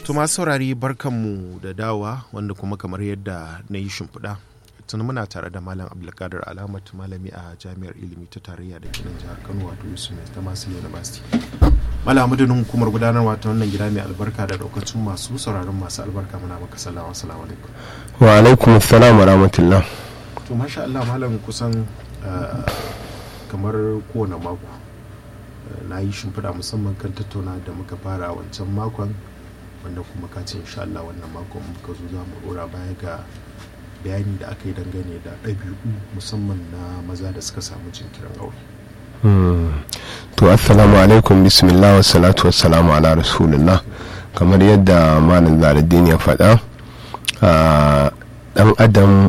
To masu saurari barkanmu da dawa wanda kuma kamar yadda na yi shimfiɗa tuni muna tare da malam abdulkadir alamat malami a jami'ar ilimi ta tarayya da kinan jihar kano wato yusuf mai ta masu university malam madadin hukumar gudanarwa ta wannan gida mai albarka da daukacin masu sauraron masu albarka muna maka salawa assalamu alaikum wa alaikum assalam wa rahmatullah to masha Allah malam kusan kamar kowane mako na yi shimfiɗa musamman kan tattauna da muka fara wancan makon wanda kuma ka ce insha Allah wannan makon muka zo za mu dora baya ga bayani da aka yi dangane da ɗabi'u musamman na maza da suka samu jinkirin aure. to assalamu alaikum bismillah wa salatu wa salamu ala rasulullah kamar yadda malam zaradin ya faɗa ɗan adam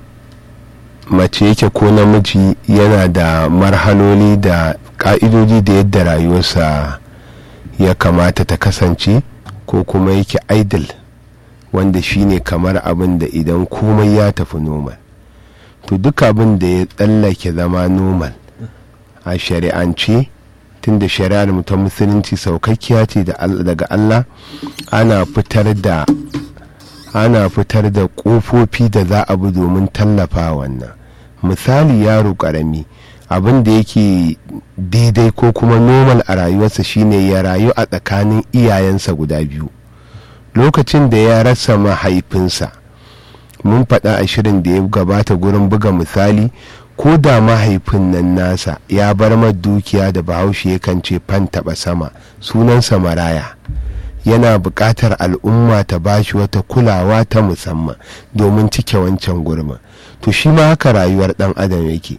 mace yake ko namiji yana da marhaloli da ƙa'idoji da yadda rayuwarsa ya kamata ta kasance ko kuma yake idle wanda shine kamar abin da idan komai ya tafi normal to duk abin da ya tsallake zama normal a shari'ance tunda shari'ar mu ta musulunci saukakkiya ce daga Allah ana fitar da ana fitar da ƙofofi da za a bi domin tallafa wannan misali yaro ƙarami abin da yake daidai ko kuma normal a rayuwarsa shine ya rayu a tsakanin iyayensa guda biyu lokacin da ya rasa mahaifinsa mun faɗa a shirin da ya gabata gurin buga misali ko da mahaifin nan nasa ya bar dukiya da bahaushe yakan ce fan taɓa sama sunansa maraya yana buƙatar al'umma ta bashi wata kulawa ta musamman domin cike wancan gurbin to shi ma haka rayuwar ɗan adam yake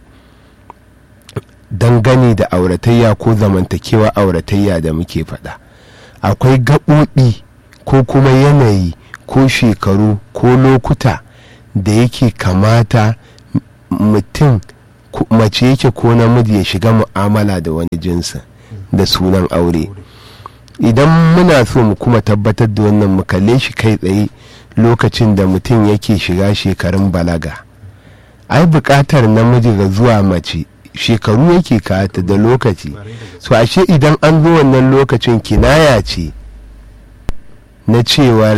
dangane da auratayya ko zamantakewa auratayya da muke faɗa akwai gaɓoɓi ko kuma yanayi ko shekaru ko lokuta da yake kamata mutum mace yake ko namiji ya shiga mu'amala da wani jinsin da sunan aure idan muna so mu kuma tabbatar da wannan mu kalle shi kai tsaye lokacin da mutum yake shiga shekarun balaga ai buƙatar namiji ga zuwa mace shekaru yake kata da lokaci so ashe idan an zo wannan lokacin kinaya ce na cewar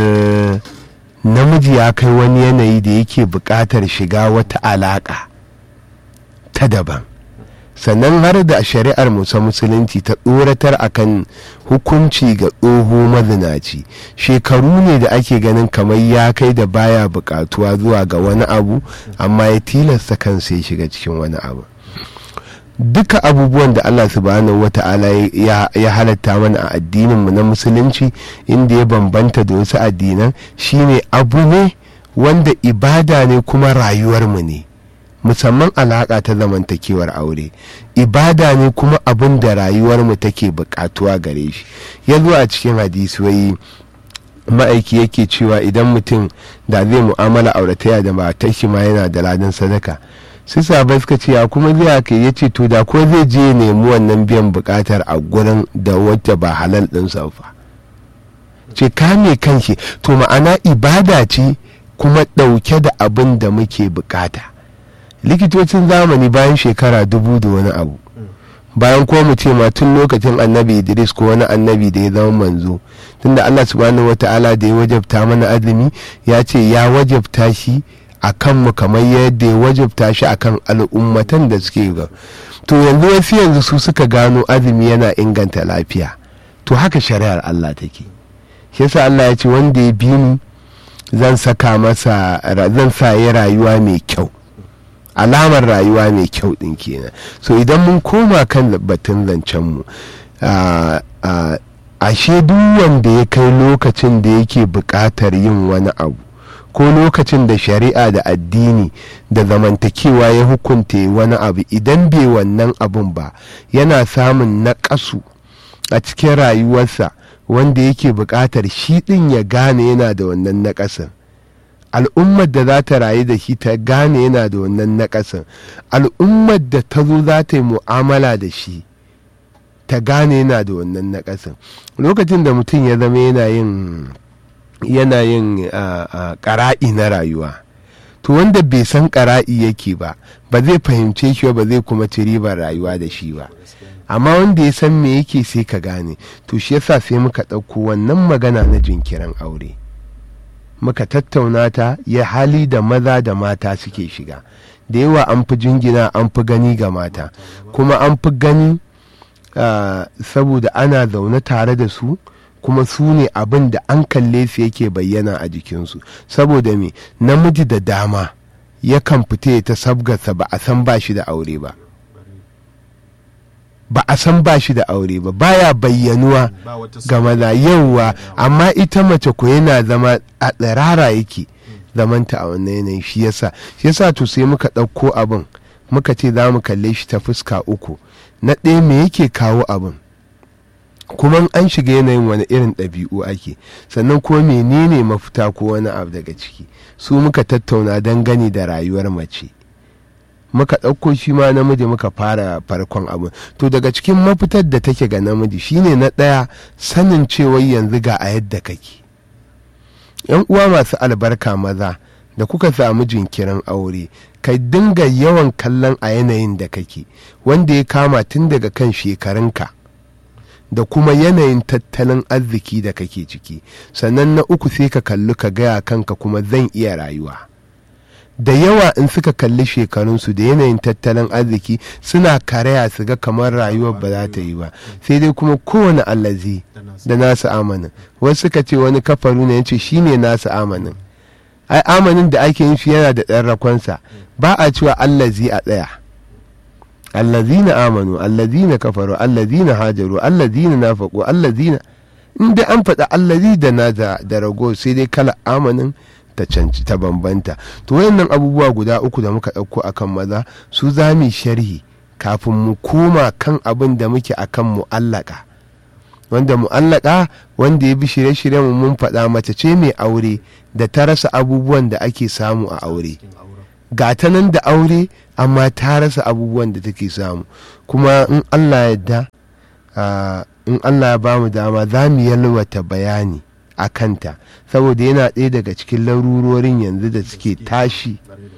namiji ya kai wani yanayi da yake buƙatar shiga wata alaƙa ta daban sannan har da shari'ar musa musulunci ta tsoratar akan hukunci ga tsoho mazinaci shekaru ne da ake ganin kamar ya kai da baya buƙatuwa zuwa ga wani abu amma ya tilasta kansa ya shiga cikin wani abu duka abubuwan da Allah subhanahu wata'ala ya halatta mana a addininmu na musulunci inda ya bambanta da wasu addinan shine abu ne wanda ibada ne kuma rayuwarmu ne musamman alaƙa ta zamantakewar aure ibada ne kuma abin da rayuwarmu take buƙatuwa gare shi ya zo a cikin hadisi wai ma'aiki yake cewa idan mutum da zai mu'amala aurataya da matar shi ma yana da ladan sadaka sai sabai suka ce ya kuma zai haka ya ce to da ko zai je nemi wannan biyan bukatar a gurin da wacce ba halal din fa ce kame kanshi to ma'ana ibada ce kuma ɗauke da abin da muke bukata likitocin zamani bayan shekara dubu da wani abu bayan ko mu ce ma tun lokacin annabi idris ko wani annabi da ya zama manzo tunda allah subhanahu wata'ala da ya wajabta mana azumi ya ce ya wajabta shi a kanmu kamar yadda ya wajabta shi a kan al'ummatan da suke ga to yanzu wasu yanzu su suka gano azumi yana inganta lafiya to haka shari'ar Allah take shi yasa Allah ya ce wanda ya bi ni zan saka masa zan sa ya rayuwa mai kyau alamar rayuwa mai kyau din kenan so idan mun koma kan batun zancen mu ashe duk wanda ya kai lokacin da yake buƙatar yin wani abu ko lokacin da shari'a da addini da zamantakewa ya hukunta wani abu idan bai wannan abun ba yana samun naƙasu a cikin rayuwarsa wanda yake buƙatar shi ɗin ya gane yana da wannan naƙasin al'ummar da za ta rayu da shi ta gane yana da wannan naƙasin al'ummar da ta zo za ta yi mu'amala da shi ta gane yana da wannan naƙasin lokacin da mutum ya zama yana yin yana yin ƙara'i na rayuwa to wanda bai san ƙara'i yake ba ba zai fahimce shi ba zai kuma ci ribar rayuwa da shi ba amma wanda ya san me yake sai ka gane to shi yasa sai muka ɗauko wannan magana na jinkirin aure muka tattauna ta ya hali da maza da mata suke shiga da yawa an fi jingina an fi gani ga mata kuma an fi gani uh, saboda ana zaune tare da su kuma su ne abin da an kalle su yake bayyana a jikinsu saboda me namiji da dama yakan fita ta sabgarsa ba a san ba shi da aure ba ba a san ba shi da aure ba baya bayyanuwa ga maza yauwa amma ita mace ko yana zama a tsirara yake zamanta a wannan yanayin shi yasa shi yasa to sai muka ɗauko abin muka ce za mu kalle shi ta fuska uku na ɗaya me yake kawo abin kuma an shiga yanayin wani irin ɗabi'u ake sannan ko menene mafita ko wani abu daga ciki su muka tattauna don gani da rayuwar mace muka ɗauko shi ma namiji muka fara farkon abu to daga cikin mafitar da take ga namiji shine na ɗaya sanin cewa yanzu ga a yadda kake yan uwa masu albarka maza da kuka samu jinkirin aure kai dinga yawan kallon a yanayin da kake wanda ya kama tun daga kan shekarunka da kuma yanayin tattalin arziki da kake ciki sannan na uku sai ka kalli ka gaya kanka kuma zan iya rayuwa da yawa in suka kalli shekarunsu da yanayin tattalin arziki suna karaya su ga kamar rayuwar ba za ta yi ba sai dai kuma kowane allazi da nasu amanin wasu suka ce wani kafaru ne yace shine nasu amanin ai amanin da ake yin shi yana da ɗan rakonsa ba a cewa allazi a tsaya allazina amanu allazina kafaru allazina hajaru allazina nafaqu allazina in dai an faɗa allazi da na da rago sai dai kala amanin ta canci ta bambanta to wayannan abubuwa guda uku da muka ɗauko akan maza su za mu sharhi kafin mu koma kan abin da muke akan mu'allaka wanda mu'allaka wanda ya bi shirye-shiryen mu mun faɗa mace ce mai aure da ta rasa abubuwan da ake samu a aure ga ta nan da aure amma ta rasa abubuwan da take samu kuma in allah yadda in allah ya ba mu dama za mu yalwata bayani a kanta saboda yana ɗaya daga cikin larurorin yanzu da suke tashi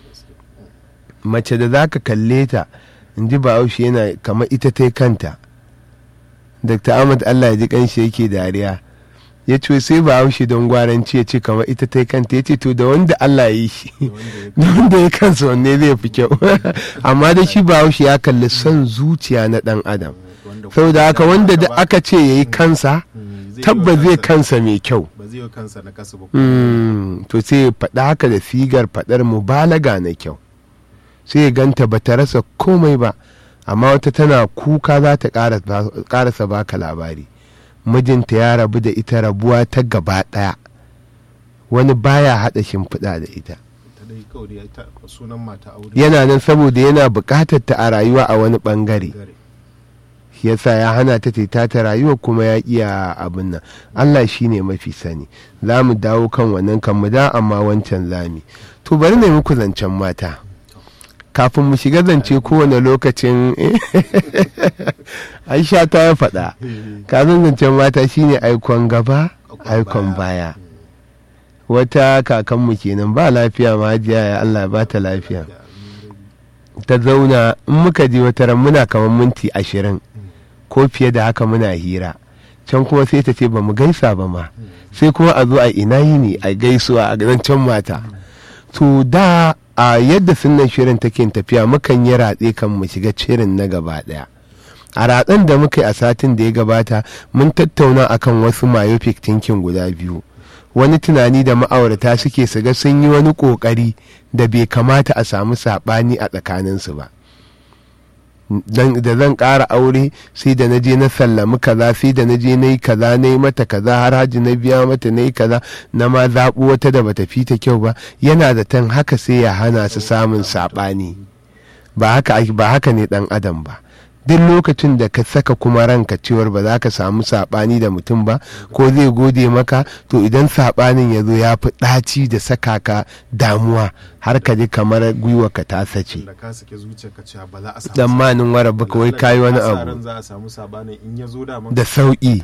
mace da za ka kalle ta in ji bahaushe yana kamar ita ta kanta dr ahmad allah ya ji kanshi yake dariya ya ce sai bahaushe don gwaranci ya ce kamar ita ta kanta ya ce to da wanda allah ya yi shi da wanda ya kansa wanne zai fi kyau amma da shi bahaushe ya kalli son zuciya na dan adam saboda haka wanda da aka ce ya yi kansa tabbas zai kansa mai kyau to sai faɗa haka da sigar faɗar mubalaga na kyau sai ya ganta ba ta rasa komai ba amma wata tana kuka za ta ƙarasa baka labari mijinta ya rabu da ita rabuwa ta gaba ɗaya wani baya haɗa shimfiɗa da ita yana nan saboda yana buƙatar ta a rayuwa a wani ɓangare yasa ya hana ta ta ta rayuwa kuma ya iya abin nan Allah shi ne mafi sani za mu dawo kan wannan kan mu da amma wancan zami to bari ne muku zancen mata kafin mu shiga zance kowane lokacin aisha ta ya faɗa kafin zancen mata shine aikon gaba aikon baya wata kakanmu kenan ba lafiya ma hajiya ya Allah ba ta lafiya ta zauna in muka je wata ran muna kamar minti ashirin ko fiye da haka muna hira can kuma sai ta ce ba mu gaisa ba ma sai kuma a zo a ina yi ne a gaisuwa a can mata to da a yadda sunan shirin take tafiya mukan yi ratse kan mu shiga shirin na gaba daya a ratsen da muka yi a satin da ya gabata mun tattauna akan wasu myopic thinking guda biyu wani tunani da ma'aurata suke su ga sun yi wani kokari da bai kamata a samu saɓani a tsakaninsu ba da zan ƙara aure sai da na je na sallami kaza sai da na je na yi kaza na yi mata kaza har haji na biya mata na yi kaza na ma zaɓu wata da bata fi ta kyau ba yana da tan haka sai ya hana su samun saɓani ba haka ne ɗan adam ba duk lokacin da ka saka kuma ranka cewar ba za ka samu saɓani da mutum ba ko zai gode maka to idan saɓanin ya zo ya fi ɗaci da saka ka damuwa har ka ji kamar gwiwa ka ta sace dan manin wara baka wai kayi wani abu da sauƙi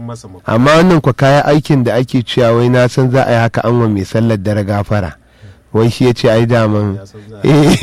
amma wannan kwa kayan aikin da ake cewa wai na san za a yi haka an wa mai sallar dare gafara wai shi ya ce ai daman ya san za Eh.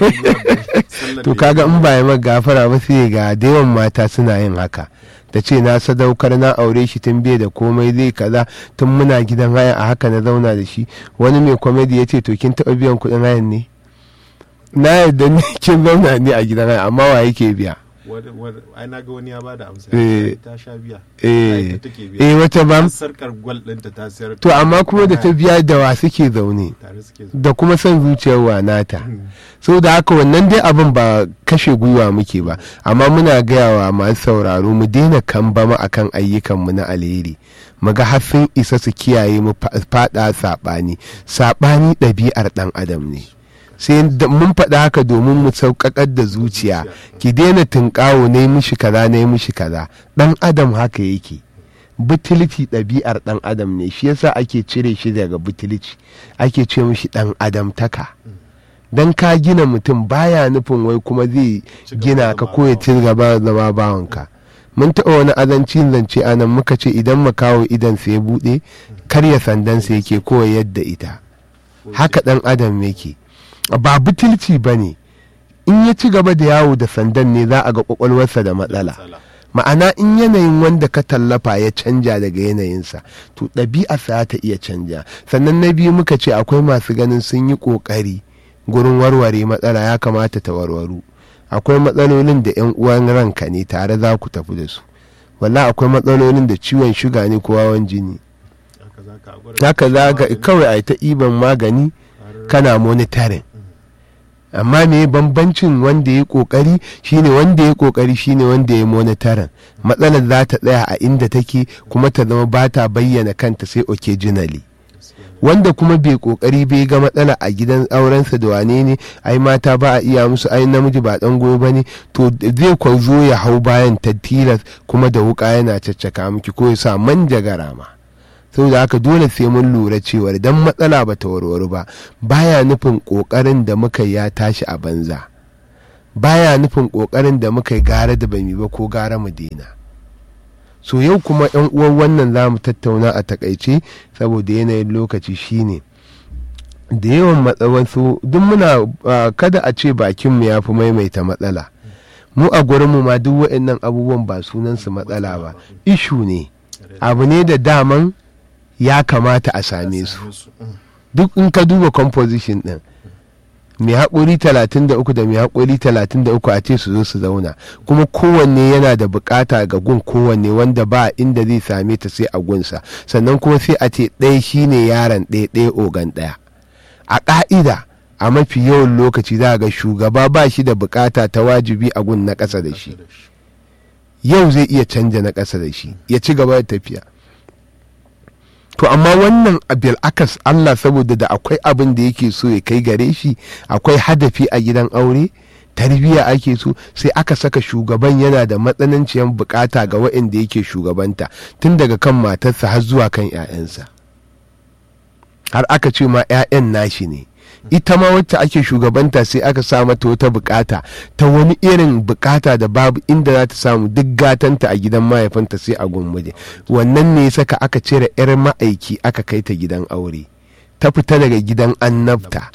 a to kaga in ba ya maka gafara ba sai ga da yawan mata suna yin haka ta ce na sadaukar na aure shi tun bai da komai zai kaza tun muna gidan haya a haka na zauna da shi wani mai komedi ya ce to kin taɓa biyan kuɗin hayan ne na yarda ni kin zauna ne a gidan haya amma wa yake biya ai na ga wani ya bada amsa Eh. ta sha biya eh ita take biya eh wata ba sarkar gwal ɗinta ta sayar to amma kuma da ta biya da wa suke zaune tare suke zuwa da kuma son zuciyar wa nata so da haka wannan dai abin ba kashe gwiwa muke ba amma muna gaya wa masu sauraro mu daina kambama akan ayyukanmu na alheri mu ga har isa su kiyaye mu fa- fada saɓani saɓani ɗabi'ar ɗan adam ne sai da- mun faɗa haka domin mu sauƙaƙar da zuciya ki daina tunƙawo na yi mishi kaza na yi mishi kaza ɗan adam haka yake butulci ɗabi'ar ɗan adam ne shi yasa ake cire shi daga butulci ake ce mishi ɗan adamtaka don ka gina mutum baya nufin wai kuma zai Ci gaba gina da ka zama ko ya ci gaba da zama bawanka mun taɓa wani azancin zance a nan muka ce idan makawo idan sai buɗe karya sandansa yake ko ya yadda ita haka ɗan adam yake ba butulci ba ne in ya ci gaba da yawo da sandan ne za a ga kwakwalwarsa da matsala ma'ana in yanayin wanda ka tallafa ya canja daga yanayinsa to ɗabi'arsa ta iya canja sannan na biyu muka ce akwai masu ganin sun yi ƙoƙari gurin warware matsala ya kamata ta warwaru akwai matsalolin da 'yan uwan ranka ne tare za ku tafi da su walla akwai matsalolin da ciwon shuga ne ko hawan jini haka za ka kawai a yi ta iban magani kana monitoring amma me bambancin wanda ya kokari shine wanda ya kokari shine wanda ya monitoring matsalar za ta tsaya a inda take kuma ta zama ba ta bayyana kanta sai occasionally wanda kuma bai kokari bai ga matsala a gidan aurensa da wane ne ai mata ba a iya musu ai namiji ba dan goyo bane to zai kwazo ya hau bayan ta tilas kuma da wuka yana caccaka miki ko ya sa manjagara ma saboda haka dole sai mun lura cewar dan matsala ba ta warware ba baya nufin kokarin da muka ya tashi a banza baya nufin kokarin da muka yi gara da bami ba ko gara mu daina so yau kuma yan uwan wannan za mu tattauna a takaice saboda yanayin lokaci shine da yawan matsawansu duk muna kada a ce bakinmu ya fi maimaita matsala mu a gurinmu ma duk waɗannan abubuwan ba sunansu matsala ba ishu ne abu ne da daman ya kamata a same su duk in ka duba composition din mai haƙuri 33 da mai haƙuri 33 a ce su zo su zauna kuma kowanne yana da bukata ga gun kowanne wanda ba inda zai same ta sai a gunsa sannan kuma sai a ce ɗaya shine yaron ɗaya ɗaya ogan ɗaya a ƙa'ida a mafi yawan lokaci za ga shugaba ba shi da bukata ta wajibi a gun na ƙasa da shi yau zai iya canja na ƙasa da shi ya ci gaba da tafiya to amma wannan abil akas Allah saboda da akwai abin da yake so ya kai gare shi akwai hadafi a gidan aure tarbiyya ake so sai aka saka shugaban yana da matsananciyar bukata ga waɗanda yake shugabanta tun daga kan matarsa har zuwa kan 'ya'yansa har aka ce ma 'ya'yan nashi ne ita ma wacce ake shugabanta sai aka sa mata wata bukata ta wani irin bukata da babu inda za ta samu duk gatanta a gidan mahaifinta sai a gumbaje wannan ne saka aka cire 'yar ma'aiki aka kai ta gidan aure ta fita daga gidan annabta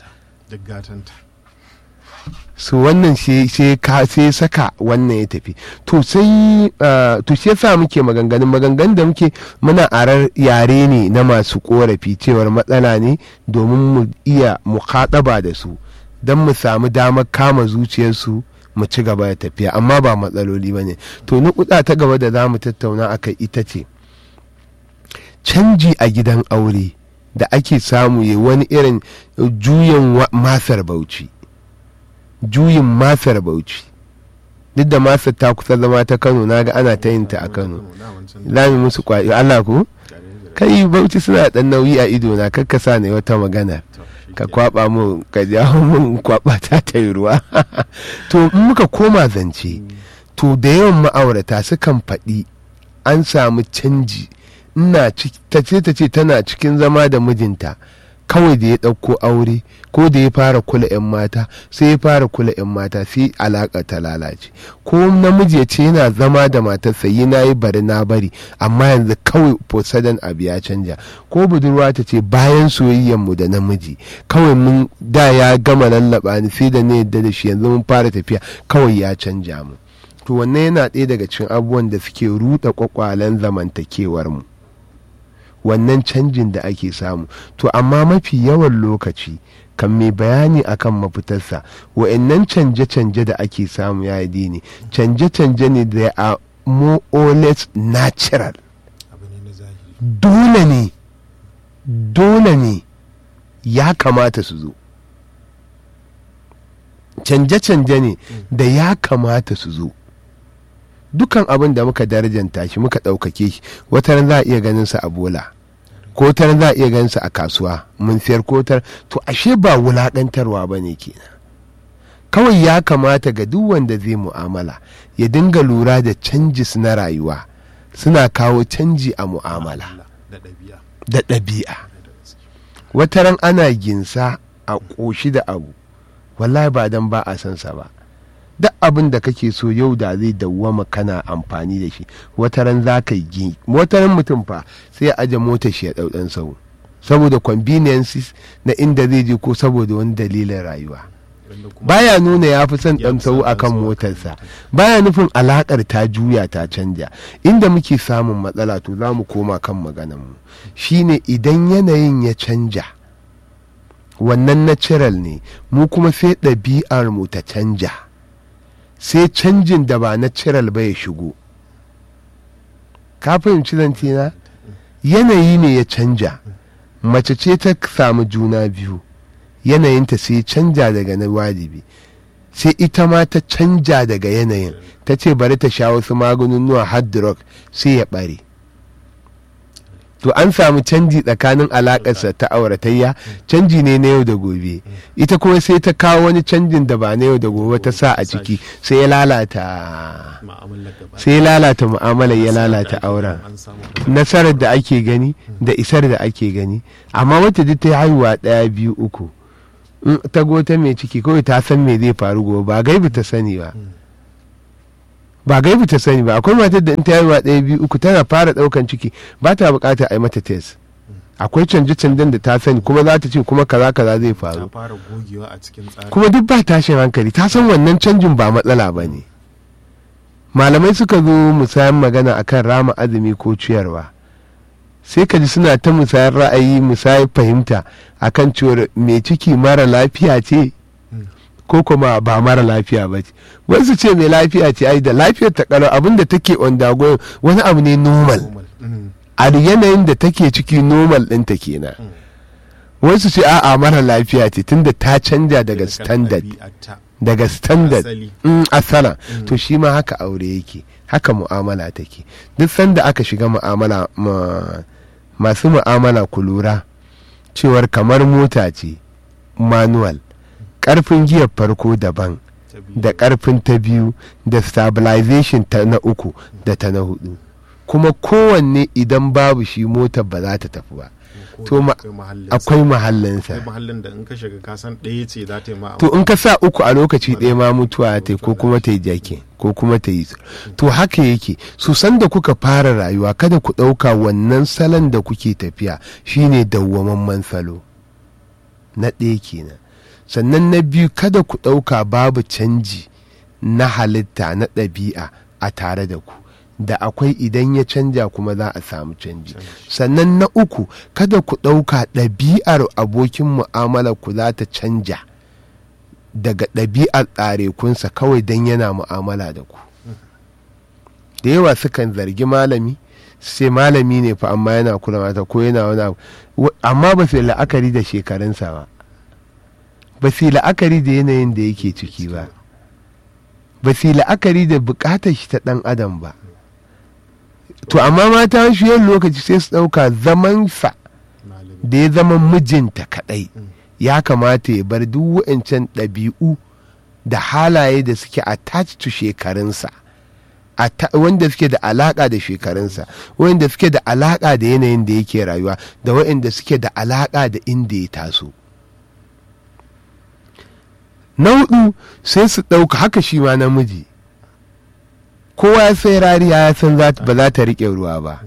so wannan sai saka wannan ya tafi to sai to shi yasa muke maganganun maganganun da muke muna arar yare ne na masu korafi cewar matsala ne domin mu iya mukaɗaba da su don mu samu damar kama zuciyarsu mu ci gaba da tafiya amma ba matsaloli ba ne to nukuda ta gaba da za mu tattauna akai ita ce canji a gidan aure da ake samu ya wani irin juyin masar bauchi juyin masar bauchi duk da masar ta kusa zama ta kano na ga ana ta yin ta a kano lami musu kwaɗi allah ku kai bauchi suna ɗan nauyi a ido na kakkasa ne wata magana ka kwaba mu ka jawo mun kwaba ta ta yi ruwa to in muka koma zance to da yawan ma'aurata sukan faɗi an samu canji ina ta ce ta ce tana cikin zama da mijinta kawai da ya ɗauko aure ko da ya fara kula 'yan mata sai ya fara kula 'yan mata sai alaƙa ta lalace ko namiji ya ce yana zama da matarsa yi na yi bari na bari amma yanzu kawai fosadan abu ya canja ko budurwa ta ce bayan mu da namiji kawai mun da ya gama lallaba ni sai da ne yadda da shi yanzu mun fara tafiya kawai ya canja mu to wannan yana ɗaya daga cikin abubuwan da suke ruɗa kwakwalen zamantakewar mu wannan canjin da ake samu to amma mafi yawan lokaci kan mai bayani akan mafitarsa wa'annan canje-canje da ake samu ya yi ne canje-canje ne da a more or less natural dole ne dole ne ya kamata su zo canje-canje ne da ya kamata su zo dukan abin da muka darajanta shi muka ɗaukake shi wata za a iya ganin sa a bola ko tar za a iya ganin sa a kasuwa mun siyar ko tar to ashe ba wulaƙantarwa ba ne kenan kawai ya kamata ga duk wanda zai mu'amala ya dinga lura da canjis na rayuwa suna kawo canji a mu'amala da ɗabi'a wataran ana ginsa a ƙoshi da abu wallahi ba dan ba a san sa ba duk abin da kake so yau da zai dawwama kana amfani da shi wataran za ka yi wataran mutum fa sai ya aje motar shi ya ɗau ɗan sau saboda conveniences na inda zai je ko saboda wani dalilin rayuwa baya nuna ya fi son ɗan sau akan motarsa baya nufin alaƙar ta juya ta canja inda muke samun matsala to za mu koma kan maganan mu shine idan yanayin ya canja wannan natural ne mu kuma sai ɗabi'ar mu ta canja sai canjin da ba natural ba ya shigo ka fahimci zantina yanayi ne ya canja mace ce ta samu juna biyu yanayinta sai canja daga na wajibi sai ita ma ta canja daga yanayin ta ce bari ta sha wasu maganunuwa hard rock sai ya bare to an samu canji tsakanin alakarsa ta auratayya canji ne na yau da gobe ita kuma sai ta kawo wani canjin da ba na yau da gobe ta sa a ciki sai ya lalata sai ya lalata mu'amalar ya lalata auren nasarar da ake gani da isar da ake gani amma wata duk ta haihuwa ɗaya biyu uku ta gota mai ciki kawai ta san me zai faru gobe ba gaibu ta sani ba ba gaibu ta sani ba akwai matar da in ta haihuwa ɗaya biyu uku tana fara ɗaukan ciki ba ta buƙatar a yi mata test akwai canje-canjen da ta sani kuma za ta ce kuma kaza kaza zai faru kuma duk ba tashin hankali ta san wannan canjin ba matsala ba ne malamai suka zo musayan magana akan rama azumi ko ciyarwa sai ka ji suna ta musayar ra'ayi musayar fahimta akan cewar mai ciki mara lafiya ce ko kuma ba mara lafiya ba ce wasu ce mai lafiya ce ai da lafiyar ta karo abin da take ondago wani abu ne normal a yanayin da take ciki normal ɗinta kenan wasu ce a'a mara lafiya ce tunda ta canja daga standard daga standard asala to shi ma haka aure yake haka mu'amala take duk sanda aka shiga mu'amala masu mu'amala ku lura cewar kamar mota ce manual karfin giyar farko daban da karfin ta biyu da stabilization ta na uku da ta na hudu kuma kowanne idan babu shi motar ba za ta tafi ba to akwai mahallinsa mahallin da in ka shiga kasan ɗaya ce za ta yi ma to in ka sa uku a lokaci ɗaya ma mutuwa ta ko kuma ta yi jake ko kuma ta yi to haka yake su san da kuka fara rayuwa kada ku ɗauka wannan salon da kuke tafiya shine dawwamamman salo na ɗaya kenan sannan na biyu kada ku ɗauka babu canji na halitta na ɗabi'a a tare da ku da akwai idan ya canja kuma za a samu canji sannan na uku kada ku ɗauka ɗabi'ar abokin mu'amala ku za ta canja daga ɗabi'ar tsarekunsa kawai don yana mu'amala da ku da yawa sukan zargi malami sai malami ne fa amma yana kula mata ko yana wani abu amma ba su la'akari da shekarunsa ba ba su la'akari da yanayin da yake ciki ba ba su la'akari da bukatar shi ta ɗan adam ba to amma mata shi yin lokaci sai su ɗauka zamansa da ya zama mijinta kaɗai ya kamata ya bar duk wa'ancan ɗabi'u da halaye da suke attached to shekarunsa a ta- wanda suke da alaka da shekarunsa wanda suke da alaka da yanayin da yake rayuwa da waɗanda suke da alaka da inda ya taso na hudu sai su ɗauka haka shi ma namiji kowa ya sai rariya ya san za ta- ba za ta riƙe ruwa ba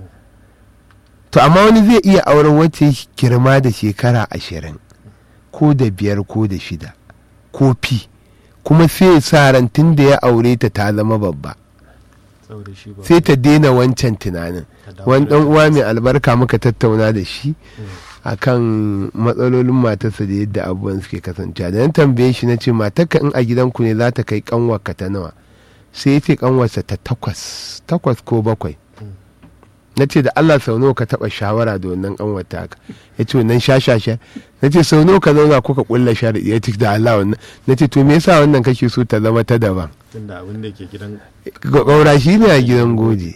to amma wani zai iya auren wacce girma da shekara ashirin ko da biyar ko da shida ko fi kuma sai ya sa ran tun da ya aure ta ta zama babba saboda shi ba sai ta daina wancan tunanin ta dawo wani da dan uwa mai albarka muka tattauna da shi akan matsalolin matarsa da yadda abubuwan suke kasancewa da nan tambaye shi na ce matarka in a gidanku ne za ta kai kanwarka ta nawa sai ya ce kanwarsa ta takwas takwas ko bakwai na ce da Allah sau nawa ka taba shawara da wannan kanwar taka ya ce wannan shashasha na ce sau nawa ka zauna kuka kulla shari'a ya ce da Allah wannan na ce to me yasa wannan kake so ta zama ta daban tunda abin da ke gidan gaura shi ne a gidan goje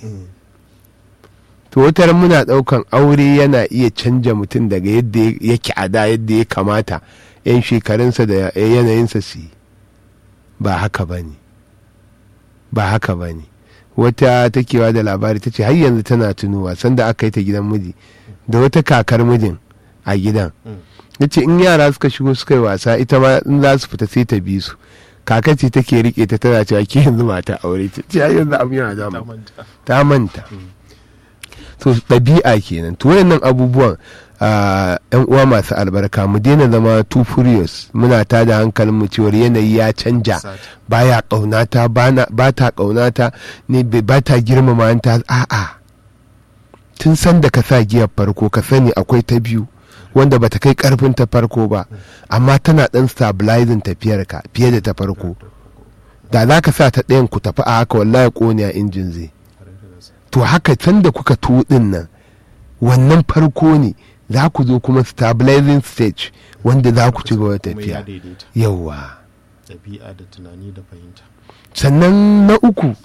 to wata muna daukan aure yana iya canja mutum daga yadda yake a da yadda ya kamata yan shekarunsa da yanayinsa su yi ba haka ba ne ba haka ba ne wata takewa da labari ta ce har yanzu tana tunuwa sanda aka yi ta gidan miji da wata kakar mijin a gidan ya ce in yara suka shigo suka yi wasa ita ma in za su fita sai ta bi su kaka ce take rike ta tana cewa ke yanzu mata aure ta ce ai yanzu abu yana ta damu manta ta manta to ɗabi'a kenan to wayannan abubuwan ah, yan uwa masu albarka mu daina zama too furious muna ta da hankalin mu cewar yanayi ya canja Sata. baya ƙaunata bana- ba ta ƙaunata ne bai- ba ta girmama ta a'a tun san da ka sa giyar farko ka sani akwai ta biyu wanda bata kai karfin ta farko ba amma tana dan stabilizing tafiyar ka fiye da ta farko da za ka sa ta ɗayan ku tafi a haka wallahi ƙone a injin zai Kwarai da gaske. to haka can da kuka tuɗin nan wannan farko ne za ku zo kuma stabilizing stage wanda za ku ci gaba da Kuma ya tafiya daidaita yauwa ɗabi'a da tunani da fahimta sannan na uku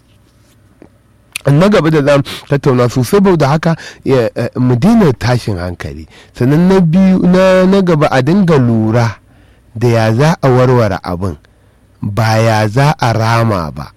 na gaba da zamu tattauna su saboda haka ya, eh, mu daina tashin hankali sannan na biyu na, na gaba a dinga lura da ya za a warware abin ba ya za a rama ba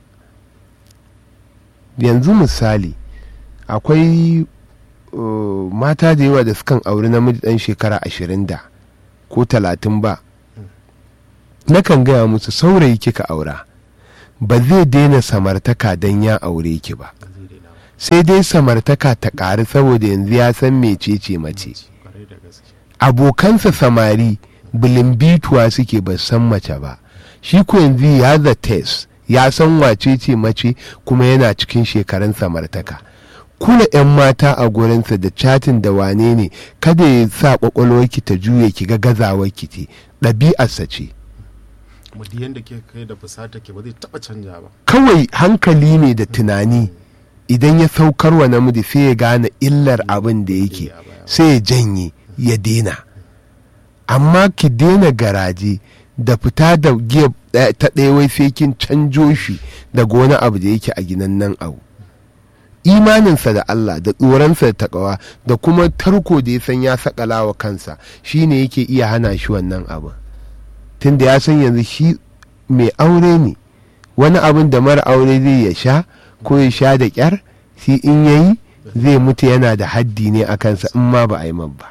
yanzu misali akwai uh, mata da yawa da sukan auri namiji dan shekara ashirin da ko talatin ba nakan gaya musu saurayi kika aura ba zai daina samartaka don ya aure ki ba ba zai daina ba sai dai samartaka ta ƙari saboda yanzu ya san mecece mace kwarai da gaske abokansa samari bilimbituwa suke ba san mace ba shi ko yanzu ya the test ya san wace ce mace kuma yana cikin shekarun samartaka kula 'yan mata a gurinsa da chatin da wane ne kada ya sa kwakwalwarki ta juye ki ga gazawarki ce ɗabi'arsa ce kuma duk yanda ke kai da fusata ke ba zai taɓa canja ba kawai hankali ne da tunani idan ya saukar wa namiji sai ya gane illar abin da yake sai ya janye ya dena amma ki daina garaje da fita da giya ɗaya- ta ɗaya wai sai kin canjo shi daga wani abu da yake a ginan nan abu imaninsa da Allah da tsoronsa da takawa da kuma tarko da ya san ya sakala wa kansa shine yake iya hana shi wannan abu tunda ya san yanzu shi mai aure ne wani abin da mara aure zai ya sha ko ya sha da kyar shi in yayi zai mutu yana da haddi ne a kansa in ma ba a yi man ba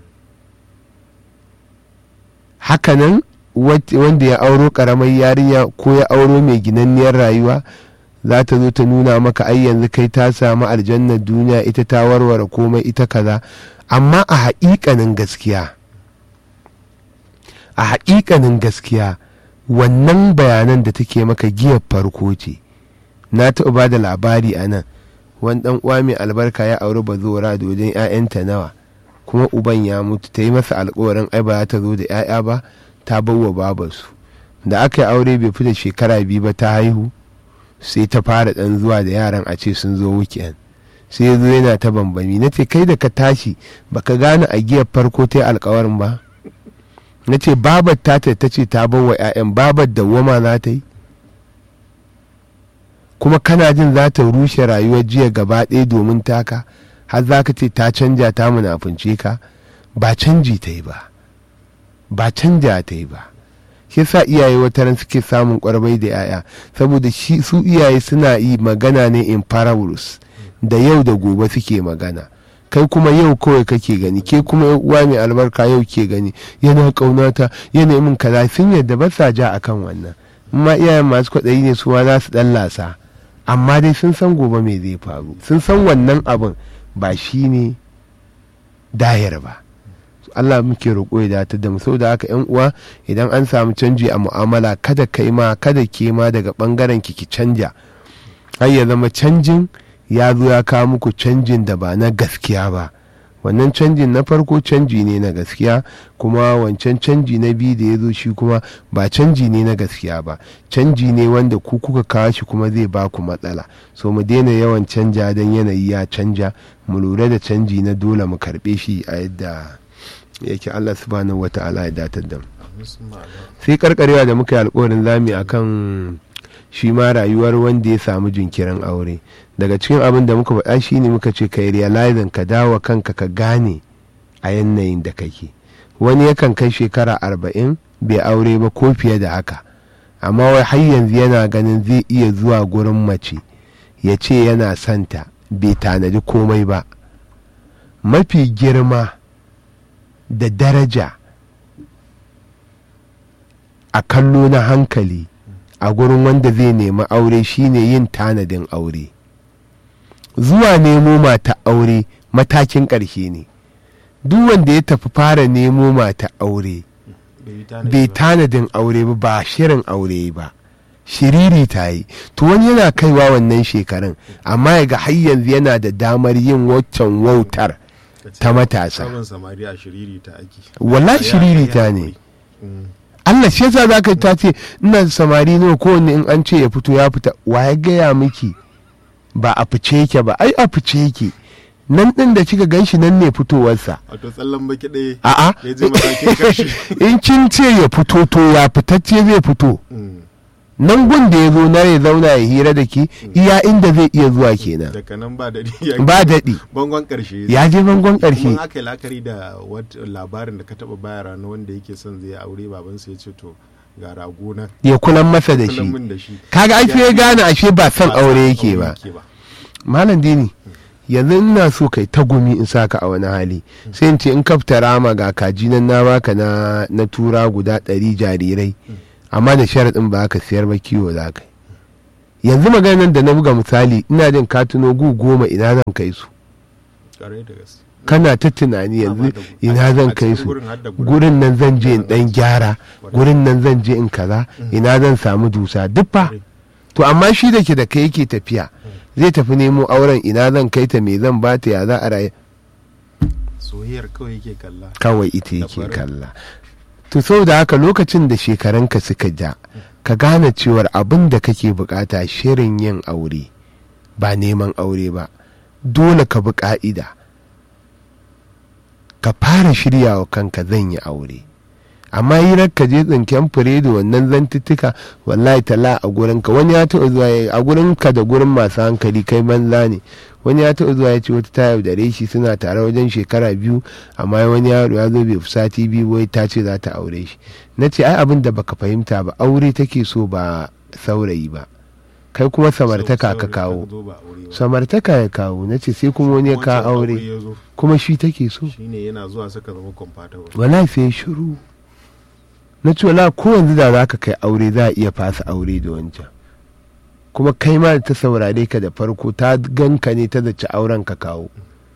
hakanan wat- wanda ya auro karamar yarinya ko ya auro mai ginanniyar rayuwa za ta zo ta nuna maka ai yanzu kai ta samu aljannar duniya ita ta warware komai ita kaza amma a haƙiƙanin gaskiya a haƙiƙanin gaskiya wannan bayanan da take maka giyar farko ce na taɓa ba da labari a nan wani ɗan uwa mai albarka ya auri bazora da wajen 'ya'yanta nawa kuma uban ya mutu ta yi masa alkawarin ai ba za ta zo da 'ya'ya ba ta bawa babarsu da aka yi aure bai fi da shekara biyu ba ta haihu sai ta fara ɗan zuwa da yaran a ce sun zo weekend sai ya zo yana ta bambami na ce kai da ka tashi baka gane a giyar farko ta yi alkawarin ba na ce babar ta ta ce ta bawa 'ya'yan babar da wama za ta yi kuma kana jin za ta rushe rayuwar jiya gaba ɗaya domin taka har za ka ce ta canja ta munafunce ka ba canji ta yi ba ba canja ta yi ba shi yasa iyaye wata ran suke samun kwarbai da yaya saboda shi su iyaye suna yi magana ne in parables da yau da gobe suke magana kai kuma yau kawai kake gani ke kuma uwa mai albarka yau ke gani yana kaunata yana min kaza sun yadda ba sa ja akan wannan amma iyayen masu kwaɗayi ne su ma za su ɗan lasa amma dai sun san gobe me zai faru sun san wannan abin ba shi ne dayar ba Allah muke roƙo ya datar da mu saboda haka yan uwa idan an samu canji a mu'amala kada kai ma kada ke ma daga bangaren ki ki canja har ya zama canjin ya zo ya kawo muku canjin da ba na gaskiya ba wannan canjin na farko canji ne na gaskiya kuma wancan canji na biyu da ya zo shi kuma ba canji ne na gaskiya ba canji ne wanda ku kuka kawo shi kuma zai ba ku matsala so mu daina yawan canja don yanayi ya canja mu lura da canji na dole mu karbe shi a yadda yake Allah subhanahu wata'ala ya datar da mu sai karkarewa da muka yi alkawarin zami akan shi ma rayuwar wanda ya samu jinkirin aure daga cikin abin da muka faɗa shi ne muka ce ka yi realizing ka dawo kanka ka gane a yanayin da kake wani yakan kai shekara arba'in bai aure ba ko fiye da haka amma wai har yanzu yana ganin zai iya zuwa gurin mace ya ce yana santa bai tanadi komai ba mafi girma da daraja a kallo na hankali a gurin wanda zai nemi aure shine yin tanadin aure zuwa nemo mata aure matakin ƙarshe ne duk wanda ya tafi fara nemo mata aure bai tanadin aure ba ba shirin aure ba shiriri ta yi to wani yana kaiwa wannan shekarun amma ya ga har yanzu yana da damar yin waccan wautar ta matasa wala shiriri ta ne Allah shi yasa za ka ta ce ina samari nawa kowanne in an ce ya fito ya fita wa ya gaya miki ba a fice yake ba ai a fice yake nan din da kika gan shi nan ne fitowarsa wato tsallan baki ɗaya a'a ya je matakin karshe in kin ce ya fito to ya fitacce zai fito nan gun da ya zo na ya zauna ya hira da ki iya inda zai iya zuwa kenan daga nan ba daɗi ba daɗi bangon ƙarshe ya je bangon kuma ƙarshe aka yi la'akari da wat- labarin da ka taɓa bayara na wanda yake son zai aure babansa ya ce to ga rago na ya kulan masa da kullum shi min da shi kaga ai sai ya gane ashe ba son Ba aure son yake ba malam dini yanzu ina so kai ta gumi in saka a wani hali sai in ce in kafta rama ga kaji nan na baka na na tura guda ɗari jarirai amma da sharaɗin ba ka siyar ba kiwo za ka yi yanzu maganar da na buga misali ina jin katuno gu goma ina zan kai su Ƙwarai da gaske kana ta tunani yanzu da- ina a zan cikin kai su gurin har da gurin. gurin nan zan je in dan gyara gurin nan zan je in kaza ina zan samu dusa duk fa to amma shi da ke da kai yake tafiya zai tafi nemo auren ina zan kai ta me zan bata ya za a rayu soyayyar kawai yake kalla kawai ita yake kwarai. kalla to saboda haka lokacin da shekarunka suka ja ka gane cewar abin da kake bukata shirin yin aure ba neman aure ba dole ka bi ka'ida ka fara shirya wa kanka zan yi aure amma hirar ka je tsinken fure da wannan zantuttuka wallahi tala a gurinka wani ya taɓa zuwa ya- a gurinka da gurin masu hankali kai banza ne wani ya taɓa zuwa ya ce wata ta yaudare shi suna tare wajen shekara biyu amma wani yaro ya zo bai fi sati biyu wai ta ce za ta aure shi na ce ai abin da baka fahimta ba aure take so ba saurayi ba kai kuma samartaka ka kawo samartaka ya kawo na ce sai kuma wani ya kawo aure kuma shi take so shine yana zuwa suka zama compatible wala sai shiru na ce wala ko yanzu da za ka kai aure za a iya fasa aure da wancan kuma kai ma da ta saurare ka da farko ta ganka ne ta zaci auren ka kawo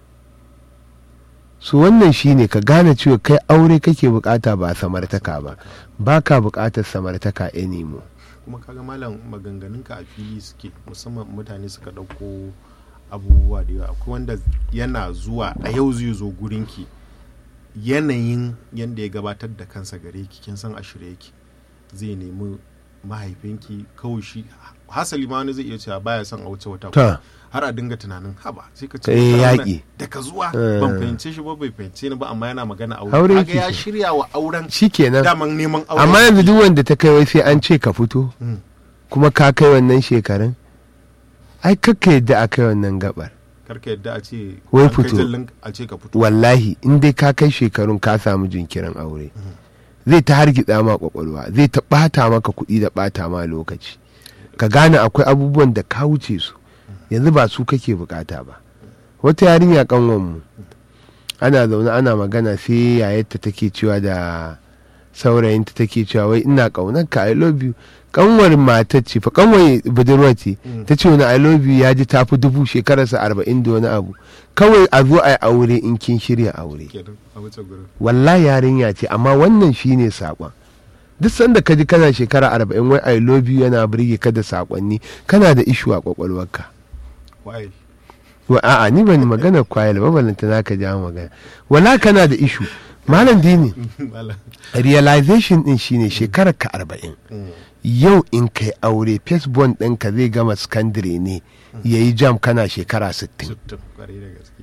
su wannan shine ka gane cewa kai aure kake bukata ba samartaka ba ba ka bukatar samartaka anymore kuma kaga malam maganganunka a fili suke musamman mutane suka ɗauko abubuwa da yawa akwai wanda yana zuwa a yau zai zo gurinki yanayin yadda ya gabatar da kansa gare ki kin san a shirye yake zai nemi mahaifinki kawai shi hasali ma wani zai iya cewa baya son a wuce wata Ta. har a dinga tunanin haba sai ka ce Eh, wata rana yaƙi. daga zuwa Eh. ban fahimce shi ba bai fahimce ni ba amma yana magana aure Aure kaga yake ya so. shirya wa auren shikenan daman neman aure amma yanzu duk wanda ta kai wai sai an ce ka fito Mm. kuma ka kai wannan shekarun ai kakka yadda a kai wannan gabar karka yadda a ce Wai an kai fito. jallin a ce ka fito wallahi in dai ka kai shekarun ka samu jinkirin aure zai ta hargitsa ma kwakwalwa zai ta ɓata maka kuɗi da ɓata ma lokaci ka gane akwai abubuwan da ka wuce su yanzu ba su kake bukata ba wata yarinya kanwanmu ana zaune ana magana sai yayarta take cewa da saurayinta take cewa wai ina kaunar ka i love you kanwar matar ce fa kanwar budurwa ce ta ce wani i love you ya ji tafi dubu shekararsa arba'in da wani abu kawai a zo a yi aure in kin shirya aure kenan a wuce gurin wallahi yarinya ce amma wannan shine saƙon duk sanda ka ji kana shekara arba'in wai i love you yana birge ka da saƙonni kana da ishu a kwakwalwarka why wa a'a ni ban magana kwayar ba balanta na ka ja magana wala kana da ishu malam dini malam realization din shine shekarar ka arba'in yau in kai aure firstborn ɗinka zai gama secondary ne ya yi jam kana shekara 60 sittin kwarai da gaske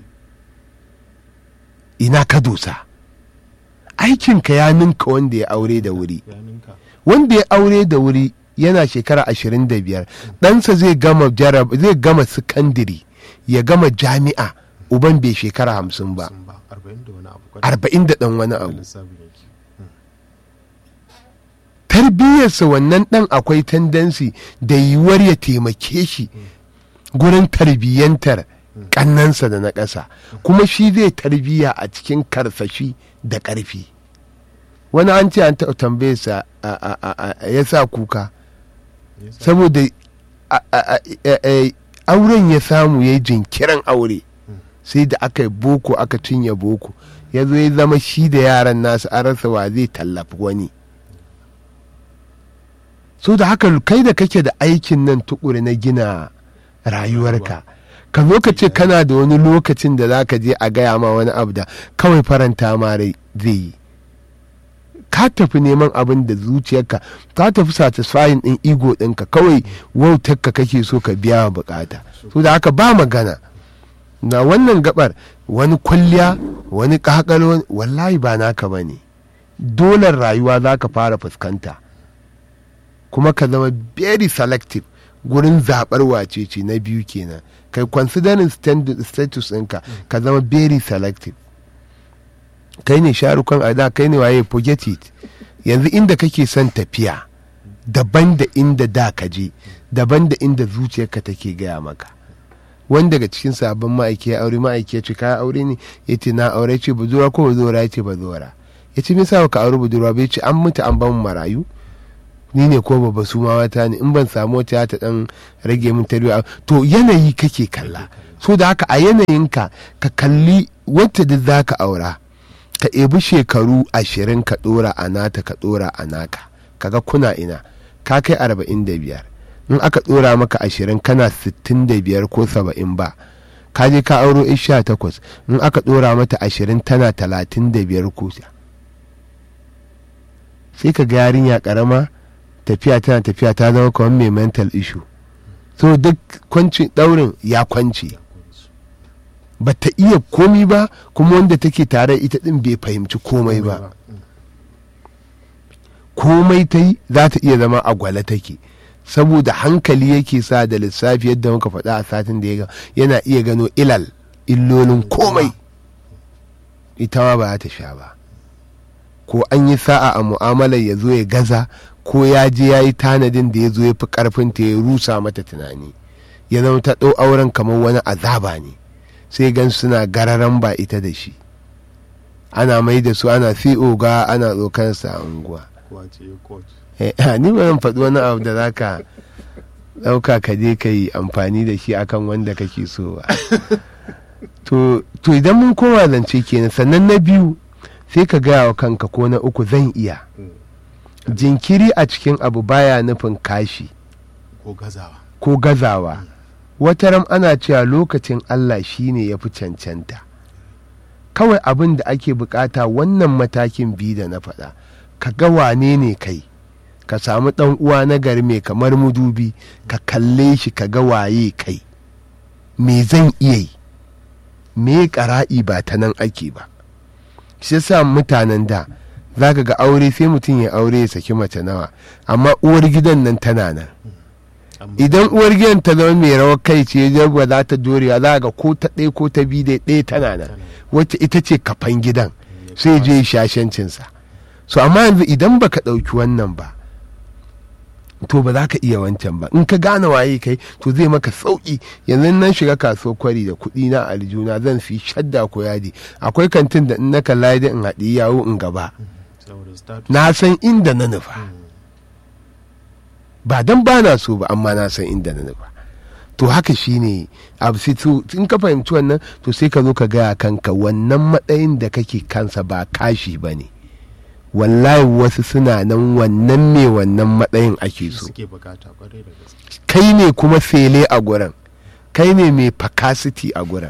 ina ka dosa aikinka ya ninka wanda ya aure da wuri ya ninka wanda ya aure da wuri yana shekara 25 ɗansa zai gama jarab zai gama secondary ya gama jami'a uban bai shekara hamsin ba sun ba arba'in da wani abu kwarai arba'in da ɗan wani da abu lissafin yake tarbiyyarsa wannan ɗan akwai tendency da yiwuwar ya taimake shi gurin tarbiyyantar ƙannansa da na ƙasa kuma shi zai tarbiyya a cikin karsashi da ƙarfi wani an ce an taɓa tambayarsa a- a- a- a- ya sa kuka Yasa- saboda a- a- a- a- auren ya samu ya yi jinkirin aure sai da aka yi boko aka cinye boko ya zo ya zama shi da yaran nasu an rasa wa zai tallafi wani so da haka kai da kake da aikin nan tukuri na gina rayuwarka ka zo ka ce kana da wani lokacin da za ka je a gaya ma wani abu da kawai faranta ma rai zai yi ka tafi neman abin da zuciyarka ka tafi satisfying din ego ɗinka kawai wautarka kake so ka biya wa bukata so da haka ba magana na wannan gabar wani kwalliya wani kakalo wallahi ba naka ba ne dolar rayuwa za ka fara fuskanta kuma ka zama very selective gurin zaɓar wace ce na biyu kenan kai considering stand- status ɗinka ka zama very selective kai ne sharukan a da kai ne waye forget it yanzu inda kake son tafiya daban da inda da ka je daban da inda zuciyarka take gaya maka wani daga cikin sabon ma'aiki ya aure ma'aiki ya ce ka aure ne ya ce na aure ce budurwa ko budurwa ya ce budurwa ya ce misa ka aure budurwa bai ce an mutu an ban marayu ni ne ko babba su ma wata ne in ban samu wata ta dan rage min tarbiyya to yanayi kake kalla so da haka a yanayinka ka kalli wacce da za ka aura ka ebi shekaru ashirin ka dora a nata ka dora a naka kaga kuna ina ka kai arba'in da biyar in aka dora maka ashirin kana sittin da biyar ko saba'in ba ka je ka auro sha takwas in aka dora mata ashirin tana talatin da biyar ko sai ka ga yarinya karama tafiya tana tafiya ta zama kamar mai mental issue so duk kwanci daurin ya kwance ba ta iya komi ba kuma wanda take tare ita din bai fahimci komai ba komai ta yi za ta iya zama a gwale take saboda hankali yake sa da lissafi yadda muka faɗa a satin da ya ga yana iya gano ilal illolin komai ita ma ba za ta sha ba ko an yi sa'a a mu'amalar ya zo ya gaza ko ya je ya yi tanadin da ya zo ya fi karfin ta ya rusa mata tunani ya zama ta ɗau auren kamar wani azaba ne sai gan suna gararan ba ita da shi ana mai da su ana fi oga ana tsokansa a unguwa Kwace coach. Eh, ni ba zan faɗi wani abu da za ka ɗauka ka je ka yi amfani da shi akan wanda kake so ba to to idan mun koma zance kenan sannan na biyu sai ka gaya wa kanka ko na uku zan iya jinkiri a cikin abu baya nufin kashi Ko gazawa. ko gazawa wataram ana cewa lokacin Allah shine ya fi cancanta kawai abin da ake bukata wannan matakin biyu da na faɗa ka ga wane ne kai ka samu ɗan uwa na gari mai kamar mudubi ka kalle shi ka ga waye kai me zan iya yi me ƙara'i ba ta nan ake ba shi sa mutanen da za ka ga aure sai mutum ya aure ya saki mace nawa amma uwar gidan nan tana nan Amma idan uwar gidan ta zama mai rawar kai ce jagwa za ta dorewa za ga ko ta ɗaya ko ta biyu dai ɗaya tana nan wacce ita ce kafan gidan sai je shashancinsa so amma yanzu idan baka ɗauki wannan ba to ba za ka iya wancan ba in ka gane waye kai to zai maka sauki yanzu nan shiga kaso kwari da kuɗi na aljuna zan fi shadda ko yadi akwai kantin da in na kalla da in haɗi yawo in gaba saboda status na san inda na nufa ba dan ba na so ba amma na san inda na nufa to haka shine abu sai to in ka fahimci wannan to sai ka zo ka gaya kanka wannan matsayin da kake kansa ba kashi ba ne wallahi wasu suna nan wannan me wannan matsayin ake so suke bukata kwarai da gaske kai ne kuma fele a gurin kai ne mai capacity a gurin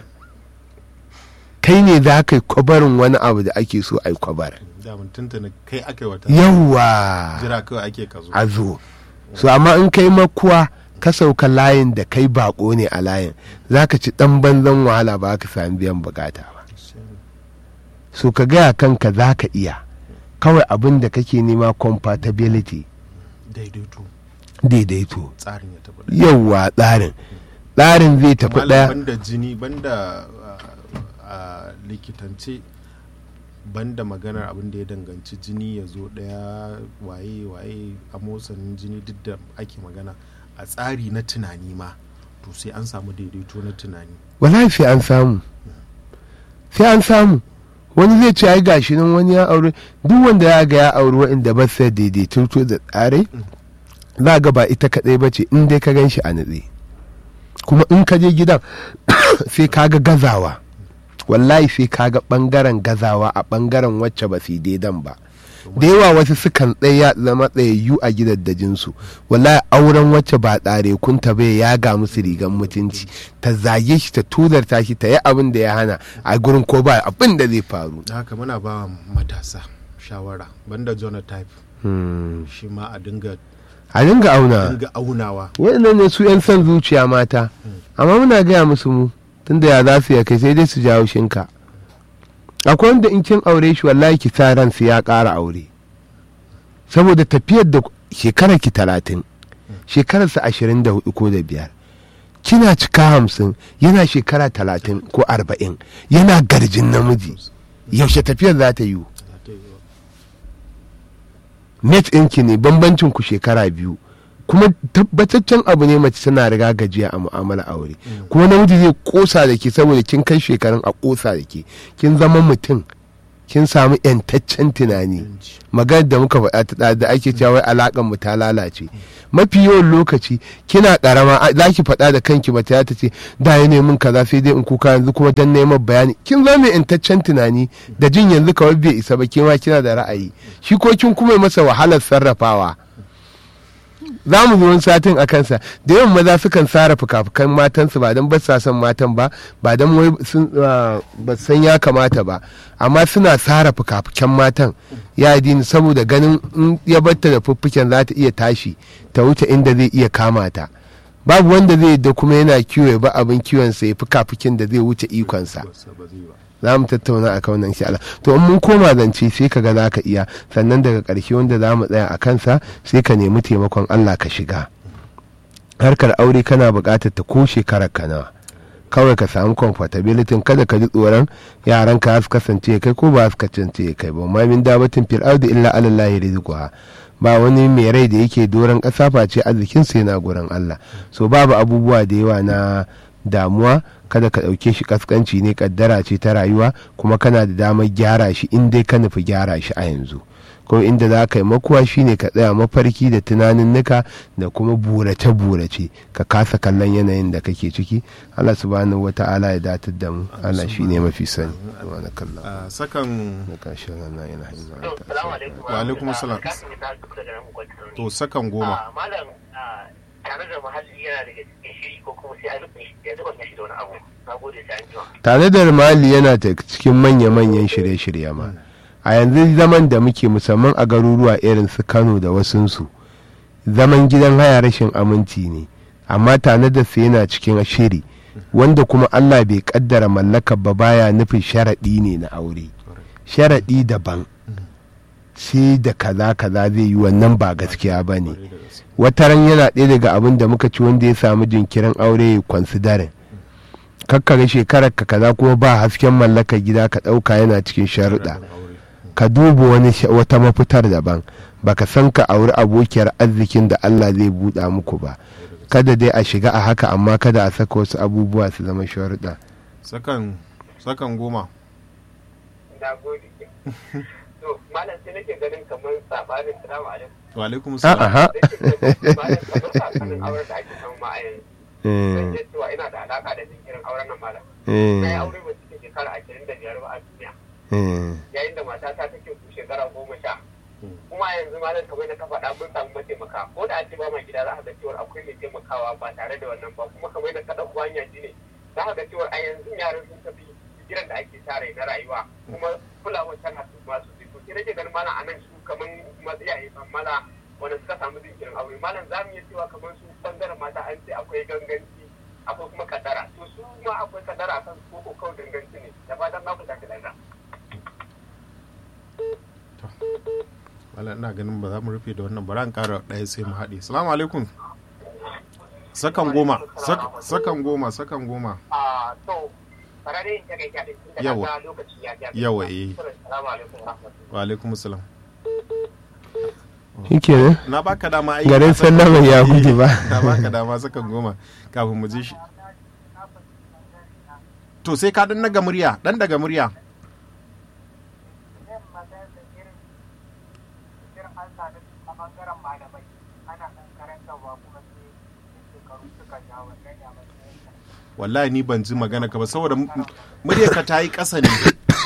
kai ne za ka yi kwabarin wani abu da ake so a yi kwabarin da mun tuntuna kai aka yi wata yawwa jira kawai ake ka zo a zo so amma in kai makuwa ka sauka layin da kai bako ne a layin za ka ci dan banzan wahala ba ka sami biyan bukata ba so ka gaya kanka za ka iya kawai abin da kake nema compatibility daidaito daidaito tsarin ya tafi yawwa tsarin tsarin zai tafi Malam, ɗaya banda jini banda a likitance banda maganar abin da ya danganci jini ya zo daya waye waye a motsanin jini duk da ake magana a tsari na tunani ma to sai an samu daidaito na tunani wallahi sai an samu sai an samu wani zai ce ai gashi nan wani ya aure duk wanda ya ga ya aure waɗanda ba su da daidaito da tsare za ga ba ita kaɗai ba ce in dai ka gan shi a natse kuma in ka je gidan sai ka ga gazawa wallahi sai ka ga ɓangaren gazawa a ɓangaren wacce ba su yi daidan ba da yawa wasu sukan tsaya zama tsayayyu a gidaddajinsu wallahi auren wacce ba tsare kunta bai ya ga musu rigan mutunci ta zage shi ta tuzarta shi ta yi abin da ya hana a gurin ko ba abin da zai faru da haka muna ba wa matasa shawara banda genotype Hmm. shi ma a dinga a dinga auna dinga aunawa waɗannan ne su 'yan son zuciya mata amma muna gaya musu mu tunda ya za su ya kai sai dai su jawo shinka akwai wanda in kin aure shi wallahi ki sa ransu ya ƙara aure saboda tafiyar da shekarar ki talatin shekararsa ashirin da hudu ko da biyar kina cika hamsin yana shekara talatin ko arba'in yana garjin namiji yaushe tafiyar za ta yiwu net ɗinki ne bambancin ku shekara biyu kuma tabbataccen abu ne mace tana riga gajiya a mu'amala aure kuma namiji zai kosa da ke saboda kin kai shekarun a kosa da ke kin zama mutum kin samu yantaccen tunani maganar da muka faɗa ta da ake cewa wai alakan mu ta lalace mafi yawan lokaci kina karama a- za ki faɗa da kanki mace ta ce da ya min kaza sai dai in kuka yanzu kuma dan neman bayani kin zama mai yantaccen tunani da jin yanzu kawai bai isa ba ke ma kina da ra'ayi shi ko kin kuma yi masa wahalar sarrafawa za mu zo wani satin a kansa da yawan maza sukan tsara fuka-fukan matansu ba don ba sa son matan ba ba don wai sun ah, ba su san ya kamata ba amma suna tsara fuka-fukan matan ya dini saboda ganin in ya batta da fuffuken za ta iya tashi ta wuce inda zai iya kama ta babu wanda zai da kuma yana kiwo ya ba abin kiwon sa ya fuka-fukin da zai wuce ikonsa ba zai ba za mu tattauna a kan nan insha Allah to in mun koma zance sai ka ga za ka iya sannan daga ƙarshe wanda za mu tsaya a kansa sai ka nemi taimakon Allah ka shiga harkar aure kana buƙatar ta ko shekarar ka nawa kawai ka samu comfortability kada ka ji tsoron yaran ka su kasance kai ko ba su kasance kai ba ma min dabatin fil ardi illa ala Allah rizquha ba wani mai rai da yake doron ƙasa face arzikin sa yana gurin Allah so babu abubuwa da yawa na damuwa kada ka ɗauke shi kaskanci ne kaddara ce ta rayuwa kuma kana da damar gyara shi in dai ka nufi gyara shi a yanzu ko inda za ka yi makuwa shine ka tsaya mafarki da tunanin nuka da kuma burace-burace ka kasa kallon yanayin da kake ciki Allah subhanahu wa ta'ala ya datar da mu Allah shi ne mafi sani wani kallon a sakan na ƙarshen rana yana To, hanyar salamu alaikum. Wa alaikum salam. Kasim ta duk daga nan gwamnati. to sakan goma Ah, Malam, ah, tare da muhalli yana daga cikin shiri ko kuma sai a rufe shi ya zuba shi da wani abu. Na gode sai an jima. tare da mali yana ta cikin manya-manyan shirye-shirye ma a yanzu zaman da muke musamman a garuruwa irin su kano da wasunsu zaman gidan haya rashin aminci ne amma tare da su yana cikin shiri wanda kuma allah bai kaddara mallakar ba baya nufin sharaɗi ne na aure sharaɗi daban sai da kaza kaza zai yi wannan ba gaskiya ba ne Kwarai da gaske. wataran yana ɗaya daga abin da muka ci wanda ya samu jinkirin aure ya kwansidarin kakkare shekarar ka kaza kuma ba hasken mallakar gida ka ɗauka yana cikin sharuɗa Aure. ka duba wani sha- wata mafitar daban baka san ka auri abokiyar arzikin da Allah zai buɗa muku ba kada dai a shiga a haka amma kada a saka wasu abubuwa su zama sharuɗa sakan sakan goma na gode to malam sai nake ganin kamar sabanin salamu alaikum wa alaikum a salam aha malam kamar sabanin auren da ake samu ma a yanzu zan eh, iya cewa ina da alaka da jinkirin auren nan malam eh, na yi aure ba cikin shekara ashirin da biyar ba a duniya eh, yayin da matata take ku shekara goma sha kuma yanzu malam kamar da ka faɗa mun samu mataimaka ko da a ce ba ma gida za ka ga cewa akwai mai taimakawa ba tare da wannan ba kuma kamar da ka ɗauko hanya shi ne za ka ga cewa a yanzu yaran sun tafi jiran da ake tare na rayuwa kuma kulawar tana su masu fito sai nake ganin malam anan su kamar matsayaye mala wanda suka samu jinkirin aure malam za mu iya cewa kamar su bangaren mata an ce akwai ganganci akwai kuma kadara to su ma akwai kadara kan su ko kawai ganganci ne da fatan na ku tafi lafiya wala ina ganin ba za mu rufe da wannan bara an kara ɗaya sai mu haɗe salamu alaikum sakan goma sak- sakan goma sakan goma a to farare in take kyaɗe tun da Yawa. na ga lokaci ya ja Yawa, eh. assalamu alaikum wa rahmatullahi wa alaikum salam shikenan na baka dama ai garin sallama ya gudu ba na baka dama sakan goma kafin mu je shi to sai ka dan daga murya dan daga murya wallahi ni ban ji magana ka ba saboda mu- muryar ka ta yi ƙasa ne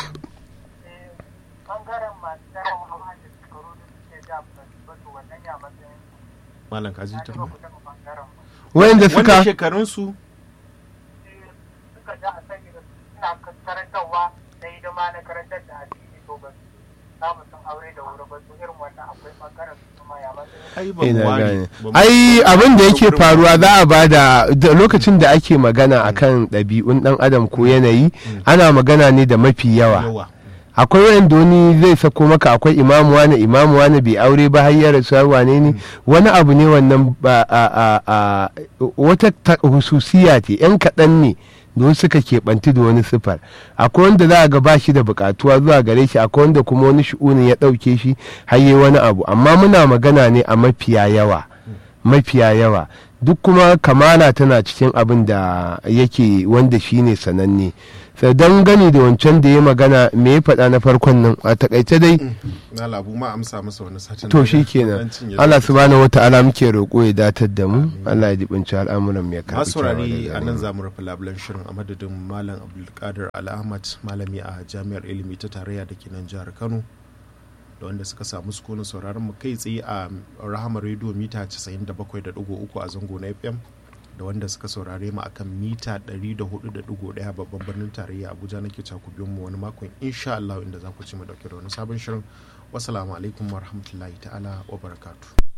malam ka ji ta wayanda wanda suka shekarun su suka ja a sani da suna karantarwa na hidima na karantar da addini to ba su samu sun aure da wuri ba su irin wannan akwai bangaren su kuma ya matsayin ai ba mu ina ware gane ba mu- ai abin da yake gurin- faruwa za a bada da lokacin da ake magana akan ɗabi'un ɗan adam ko yanayi ana magana ne da mafi yawa yawa akwai wanda wani zai sako maka akwai imamu wani imamu wani bai aure ba har ya rasu har wane ne wani abu ne wannan ba a a a wata ta- hususiya ce yan kaɗan ne da wasu suka keɓanti da wani sifar akwai wanda za a ga ba shi da buƙatuwa zuwa gare shi akwai wanda kuma wani shi'unin ya ɗauke shi har yi wani abu amma muna magana ne a mafiya yawa mafiya yawa duk kuma kamala tana cikin abin da yake wanda shine sananne sai don gani da wancan da ya magana me ya faɗa na farkon nan a takaice dai na labu ma amsa masa wani satin to da shi dan kenan cinye Allah lokaci. subhanahu wata'ala muke roƙo ya datar da mu Allah ya jibinci al'amuran mu ya karɓi masu saurari kyawawan a nan da za mu rufe labulen shirin a madadin malam abdulkadir al'ahmad malami a jami'ar ilimi ta tarayya da ke nan jihar kano da wanda suka samu sukunin sauraron mu kai tsaye a rahama rediyo mita 97.3 a zango na fm da wanda suka saurare mu akan mita 104.1 babban birnin tarayya abuja nake cakubin mu wani makon insha Allah inda za ku ci mu dauke da wani sabon shirin wassalamu alaikum wa rahmatullahi ta'ala wa barakatuh